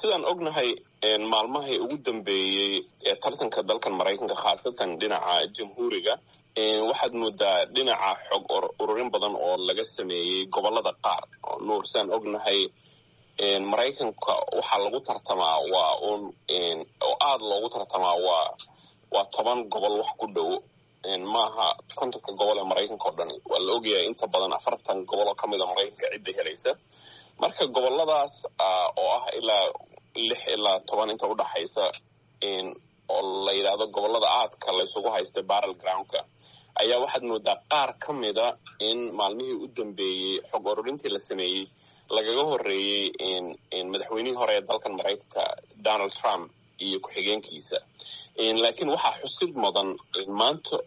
sidaan ognahay maalmahay ugu dambeeyey ee tartanka dalkan maraykanka khaasatan dhinaca jamhuuriga waxaad moodaa dhinaca xog ururin badan oo laga sameeyey gobolada qaar nuur sidaan ognahay maraykanka waxaa lagu tartamaa waa un oo aada loogu tartamaa waa waa toban gobol wax ku dhow maaha kontonka gobol ee maraykanka oo dhani waa la ogyahay inta badan afartan gobol oo ka mid a maraykanka cidda helaysa marka goboladaas oo ah ilaa lix ilaa toban inta udhaxaysa oo la yidhaahdo gobolada aadka laysugu haysta barrel groundka ayaa waxaad moodaa qaar ka mida in maalmihii u dambeeyey xog ururintii la sameeyey lagaga horeeyey madaxweynihii hore ee dalkan maraykanka donald trump iyo ku-xigeenkiisa laakiin waxaa xusid mudan maanta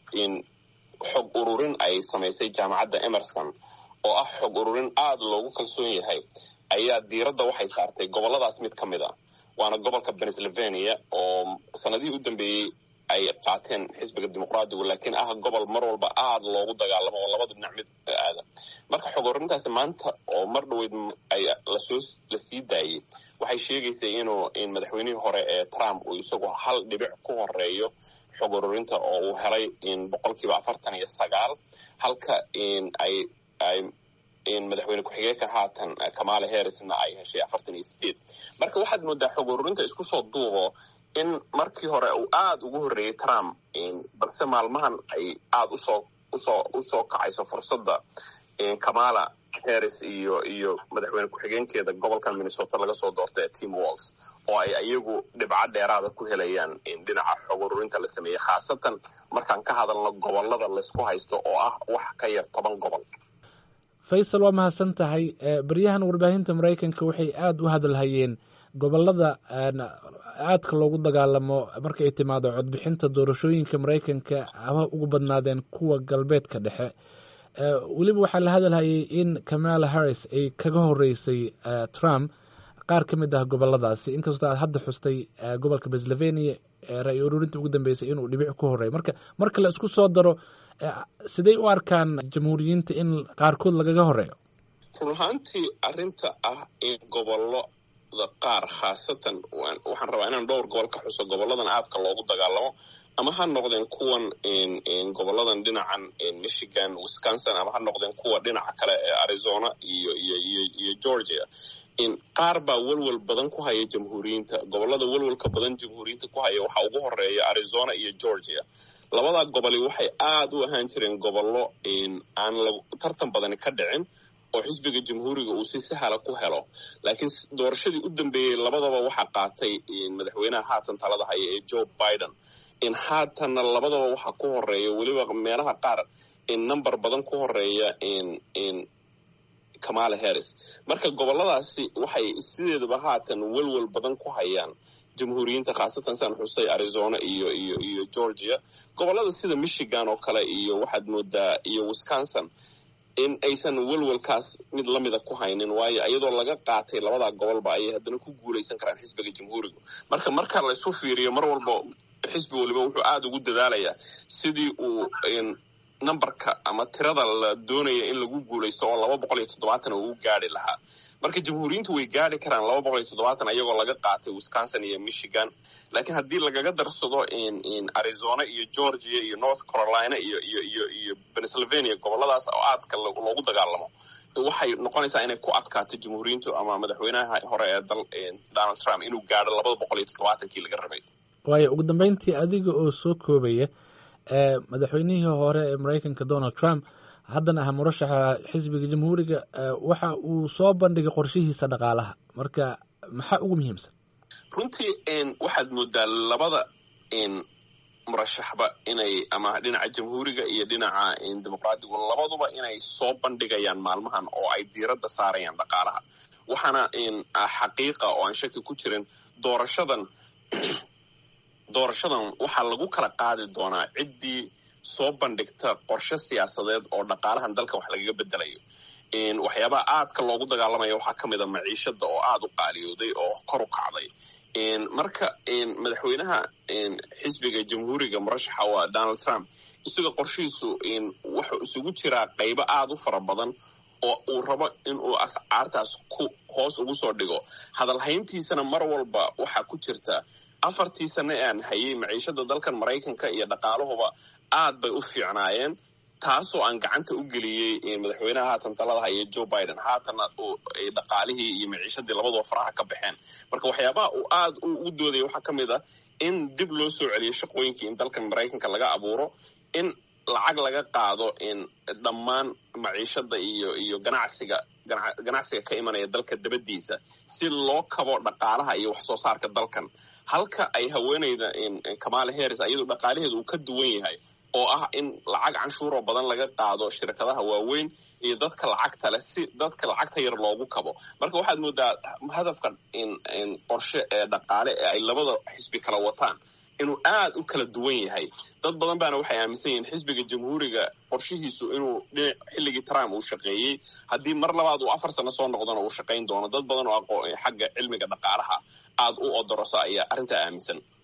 xog ururin ay samaysay jaamacadda emerson oo ah xog ururin aada loogu kalsoon yahay ayaa diiradda waxay saartay goboladaas mid ka mid a waana gobolka pennsylvania oo sanadihii u dambeeyey ay qaateen xisbiga dimuqraadigu laakiin ah gobol mar walba aada loogu dagaalamo oo labada dhinac mid aada marka xog ururintaasi maanta oo mar dhaweyd ay lasoo la sii daayey waxay sheegaysay inuu madaxweynihii hore ee trump uu isagu hal dhibic ku horeeyo xog ururinta oo uu helay boqolkiiba afartan iyo sagaal halka ay ay madaxweyne ku-xigeenka haatan kamala harrisna ay heshay afartan iyo sideed marka waxaad moodaa xog ururinta isku soo duubo in markii hore uu aada ugu horreeyey trump balse maalmahan ay aada usoo usoo usoo kacayso fursadda kamala harris iyo iyo madaxweyne ku-xigeenkeeda gobolkan minnesota laga soo doortay ee team walls oo ay iyagu dhibco dheeraada ku helayaan dhinaca xog ururinta la sameeyey khaasatan markaan ka hadalno gobolada laysku haysto oo ah wax ka yar toban gobol faysal waa mahadsan tahay baryahan warbaahinta maraykanka waxay aada u hadalhayeen gobolada aadka loogu dagaalamo marka ay timaado codbixinta doorashooyinka maraykanka haba ugu badnaadeen kuwa galbeedka dhexe weliba waxaa la hadalhayay in kamala harris ay kaga horeysay trump qaar ka mid ah goboladaasi inkastoo aad hadda xustay gobolka pennsylvania ra-y ururinta ugu dambeysay inuu dhibic ku horeeyo marka marka la isku soo daro siday u arkaan jamhuuriyiinta in qaarkood lagaga horeeyo run ahaantii arrinta ah in gobollo qaar khaasatan waxaan rabaa inaan dhowr gobol ka xuso goboladan aadka loogu dagaalamo ama ha noqdeen kuwan goboladan dhinacan michigan wisconsin ama ha noqdeen kuwa dhinaca kale ee arizona iyo iyo iyo iyo georgia qaar baa welwel badan ku haya jamhuuriyiinta gobolada welwelka badan jamhuuriyiinta ku haya waxaa ugu horeeya arizona iyo georgia labadaa goboli waxay aada u ahaan jireen gobollo aan tartan badani ka dhicin oo xisbiga jamhuuriga uu si sahala ku helo laakiin doorashadii u dambeeyey labadaba waxaa qaatay madaxweynaha haatan talada haya ee joe biden in haatanna labadaba waxaa ku horeeya weliba meelaha qaar in number badan ku horeeya kamala harris marka goboladaasi waxay sideedaba haatan welwel badan ku hayaan jamhuuriyiinta khaasatan saan xusay arizona iyo iyo iyo georgia gobolada sida michigan oo kale iyo waxaad moodaa iyo wisconsin in aysan welwelkaas mid lamida ku haynin waayo iyadoo laga qaatay labadaa gobolba ayay haddana ku guulaysan karaan xisbiga jamhuuriga marka marka laysu fiiriyo mar walba xisbi waliba wuxuu aada ugu dadaalayaa sidii uu numberka ama tirada la doonaya in lagu guulaysto oo laba boqol iyo toddobaatan uu gaari lahaa marka jamhuuriyiintu way gaari karaan laba boqol iyo toddobaatan ayagoo laga qaatay wisconsin iyo michigan laakiin haddii lagaga darsado arizona iyo georgia iyo north carolina iyo iyo iyo iyo pennsylvania goboladaas oo aadka loogu dagaalamo waxay noqonaysaa inay ku adkaato jamhuuriyiintu ama madaxweynaha hore ee dal donald trump inuu gaadho labada boqol iyo toddobaatankii laga rabay waayo ugu dambeyntii adiga oo soo koobaya madaxweynihii hore ee maraykanka donald trump haddana ah murashaxa xisbiga jamhuuriga waxa uu soo bandhigay qorshihiisa dhaqaalaha marka maxaa ugu muhiimsan runtii waxaad moodaa labada murashaxba inay ama dhinaca jamhuuriga iyo dhinaca dimuqraadigu labaduba inay soo bandhigayaan maalmahan oo ay diiradda saarayaan dhaqaalaha waxaana xaqiiqa oo aan shaki ku jirin doorashadan doorashadan waxaa lagu kala qaadi doonaa ciddii soo bandhigta qorshe siyaasadeed oo dhaqaalahan dalka wax lagaga bedelayo waxyaabaha aadka loogu dagaalamaya waxaa ka mid a maciishada oo aada u qaaliyooday oo kor u kacday marka madaxweynaha xisbiga jamhuuriga murashaxa waa donald trump isaga qorshihiisu wuxuu isugu jiraa qaybo aada u fara badan oo uu rabo inuu ascaartaas ku hoos ugu soo dhigo hadalhayntiisana mar walba waxaa ku jirta afartii sane aan hayay maciishada dalkan maraykanka iyo dhaqaaluhuba aad bay u fiicnaayeen taasoo aan gacanta u geliyey madaxweynaha haatan talada haya joe biden haatanna dhaqaalihii iyo maciishadii labaduba faraha ka baxeen marka waxyaabaha uu aad u doodaya waxaa ka mid ah in dib loo soo celiyo shaqooyinkii in dalkan maraykanka laga abuuro in lacag laga qaado in dhammaan maciishada iyo iyo ganacsiga ganacsiga ka imanaya dalka dabadiisa si loo kabo dhaqaalaha iyo wax soo saarka dalkan halka ay haweeneyda kamala harris iyadu dhaqaalaheedu uu ka duwan yahay oo ah in lacag canshuuroo badan laga qaado shirkadaha waaweyn iyo dadka lacagta leh si dadka lacagta yar loogu kabo marka waxaad moodaa hadafka qorshe ee dhaqaale ee ay labada xisbi kala wataan inuu aad u kala duwan yahay dad badan baana waxay aaminsan yihiin xisbiga jamhuuriga qorshihiisu inuu dhinac xilligii trump uu shaqeeyey haddii mar labaad uu afar sano soo noqdona uu shaqayn doono dad badan oo aqoo xagga cilmiga dhaqaalaha aad u odorosa ayaa arrintaa aaminsan